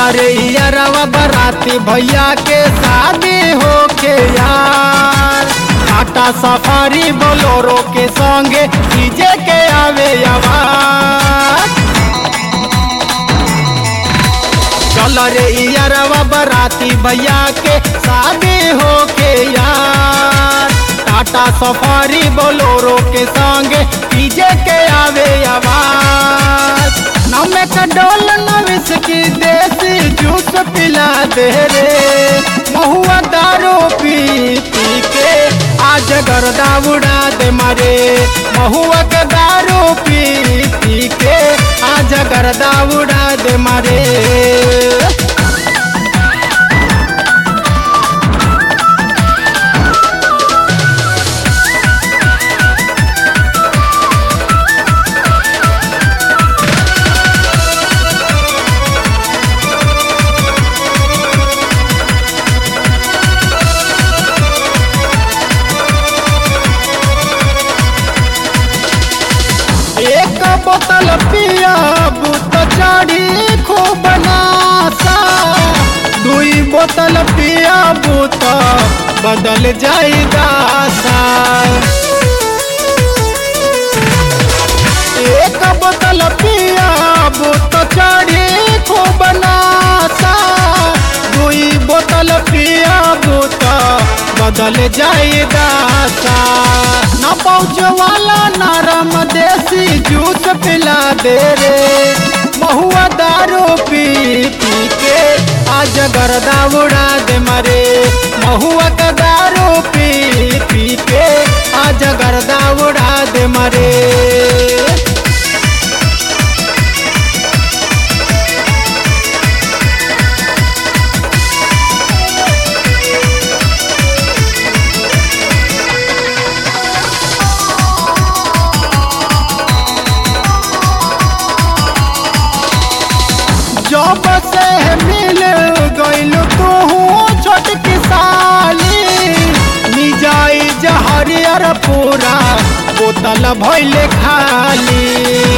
रे यारवा बराती भैया के शादी हो के यार टाटा सफारी बोलोरो के संगे डीजे के आवे आवाज चल रे यारवा बराती भैया के शादी हो के यार टाटा सफारी बोलोरो के संगे डीजे के आवे आवाज नमे का डोल नविस की देसी जूस पिला दे रे महुआ दारू पी पी के आज गर्दा उड़ा दे मारे महुआ के दारू पी पी के आज गर्दा उड़ा दे मारे एक बोतल पिया बुत चढ़ी खूब नासा दुई बोतल पिया बुत बदल जाई दासा एक बोतल पिया बुत चढ़ी खूब नासा दुई बोतल पिया बुत बदल जाई दासा न पहुँच वाला नरम देसी जूस पिला दे रे महुआ दारू पी पी के आज गर्दा उड़ा दे मरे महुआ का दारू पी पी के आज गर्दा उड़ा दे मरे जब से मिल गइल तू छोटकी साली मिजाई जहरियर पूरा बोतल भइले खाली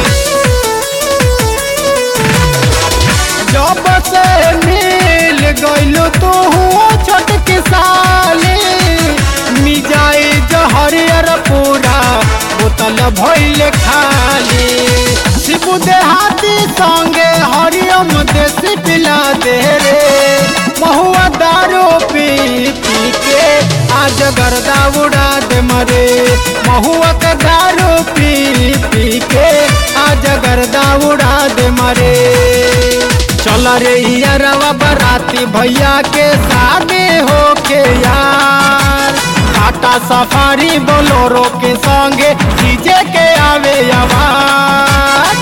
जब से मिल गइल तू छोटकी साली मिजाई जहरियर पूरा बोतल भइले खाली शिबू देहाती संगे हरियम देसी पिला दे रे महुआ दारू पी पी के आज गर्दा उड़ा दे मरे महुआ का दारू पी पी के आज गर्दा उड़ा दे मरे चल रे यारवा बराती भैया के शादी हो के यार टाटा सफारी बोलोरो के संगे डीजे के आवे आवाज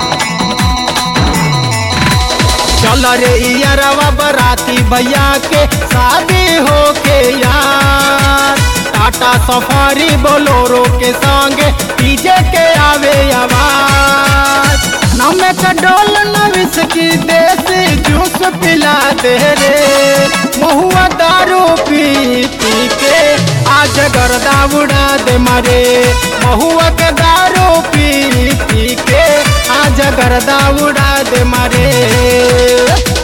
चल रे यारवा बराती भैया के शादी हो के यार टाटा सफारी बोलोरो के संगे डीजे के आवे आवाज नमे का डोल नविस की देसी जूस पिला दे रे महुआ दारू पी पी के आज गर्दा उड़ा दे मरे महुआ के दारू पी पी के आज गर्दा उड़ा दे मरे